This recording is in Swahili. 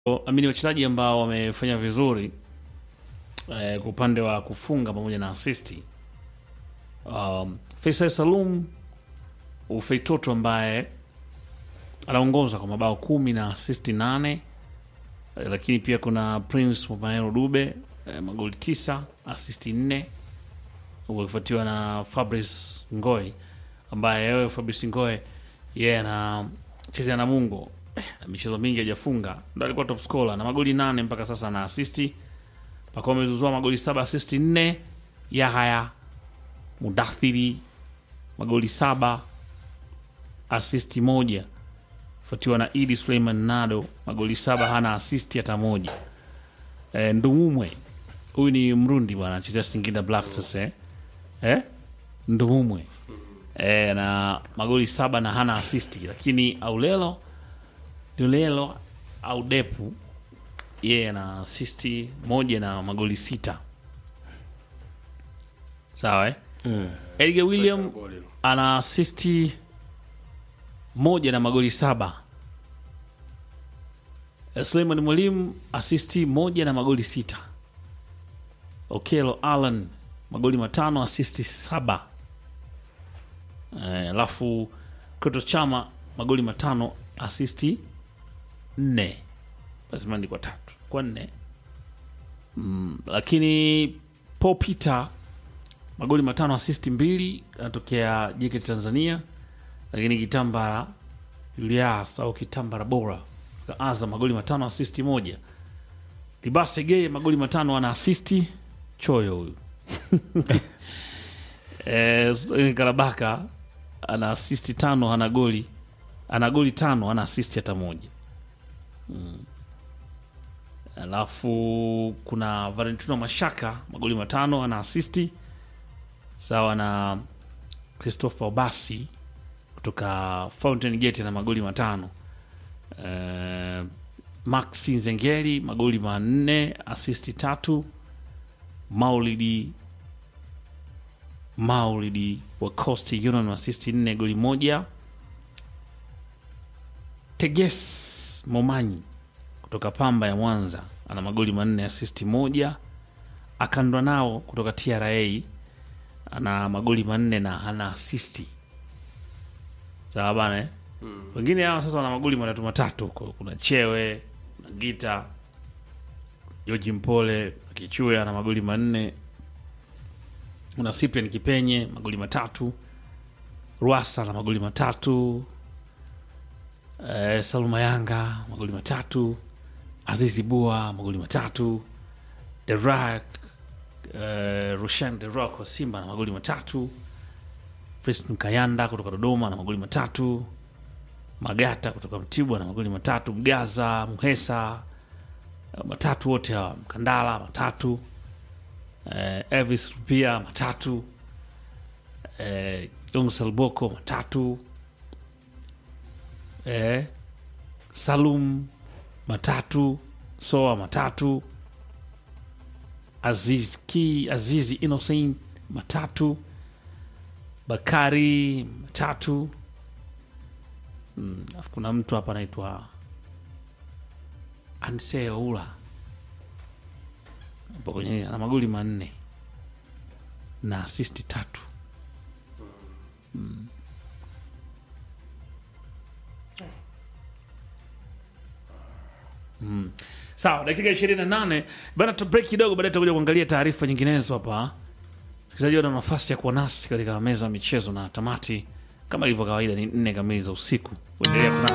amini wachezaji ambao wamefanya vizuri eh, kwa upande wa kufunga pamoja na asisti um, Faisal Salum Ufeitoto ambaye anaongoza kwa mabao kumi na asisti nane eh, lakini pia kuna Prince Mopamelo Dube eh, magoli tisa asisti nne huku akifuatiwa na Fabrice Ngoy ambaye wewe Fabrice Ngoy yeye anachezea na Mungo eh, michezo mingi hajafunga, ndo alikuwa top scorer na magoli nane mpaka sasa na asisti. Pakawa amezuzua magoli saba asisti nne. Yahaya Mudathiri magoli saba asisti moja, fuatiwa na Idi Suleiman Nado magoli saba hana asisti hata moja. E, Ndumumwe huyu ni Mrundi bwana, anachezea Singida Black Stars eh? Eh? Ndumumwe e, na magoli saba na hana asisti, lakini Aulelo Lulelo au Depu yeye ana asisti moja na magoli sita. Sawa eh? Edgar William ana asisti moja na magoli saba. Eh, Suleiman Mwalimu asisti moja na magoli sita. Okelo Allen magoli matano asisti saba. Eh, Alafu Kratos Chama magoli matano asisti nne lazima ni kwa tatu kwa nne mm, lakini Paul Peter magoli matano asisti mbili anatokea JKT Tanzania, lakini Kitambara Julius au Kitambara bora kwa Azam magoli matano asisti moja. Libase Gay magoli matano ana asisti choyo huyu eh, Karabaka ana asisti tano ana goli ana goli tano ana asisti hata moja alafu kuna Valentino Mashaka magoli matano ana asisti sawa na Christopher Obasi kutoka Fountain Gate na magoli matano. Uh, Maxi Nzengeri magoli manne asisti tatu. Maulidi Maulidi wa Coast Union asisti nne goli moja. Teges Momanyi kutoka Pamba ya Mwanza ana magoli manne asisti moja. Akandwa nao kutoka TRA ana magoli manne na ana asisti sawa bana eh? Wengine hawa sasa wana magoli matatu matatu huko. Kuna Chewe, kuna Gita, Joji Mpole, Kichue ana magoli manne. Kuna Cyprian Kipenye magoli matatu, Rwasa na magoli matatu, eh, Saluma Yanga magoli matatu, Azizi Bua magoli matatu, Derak uh, Rushan De Rock wa Simba na magoli matatu, Preston Kayanda kutoka Dodoma na magoli matatu, Magata kutoka Mtibwa na magoli matatu, Mgaza Mhesa uh, matatu wote hawa, Mkandala matatu, uh, Elvis Rupia matatu, uh, Yong Salboko matatu, uh, Salum matatu, Soa matatu Aziz Ki, Azizi Innocent matatu, Bakari matatu. Mm, alafu kuna mtu hapa anaitwa Anse Oula hapo kwenye ana magoli manne na asisti tatu. Mm. Mm. Sawa, dakika ishirini na nane bana, tu break kidogo, baadaye tutakuja kuangalia taarifa nyinginezo hapa. Msikilizaji, wana nafasi ya kuwa nasi katika meza ya michezo na tamati kama ilivyo kawaida ni nne kamili za usiku. Kuendelea kuna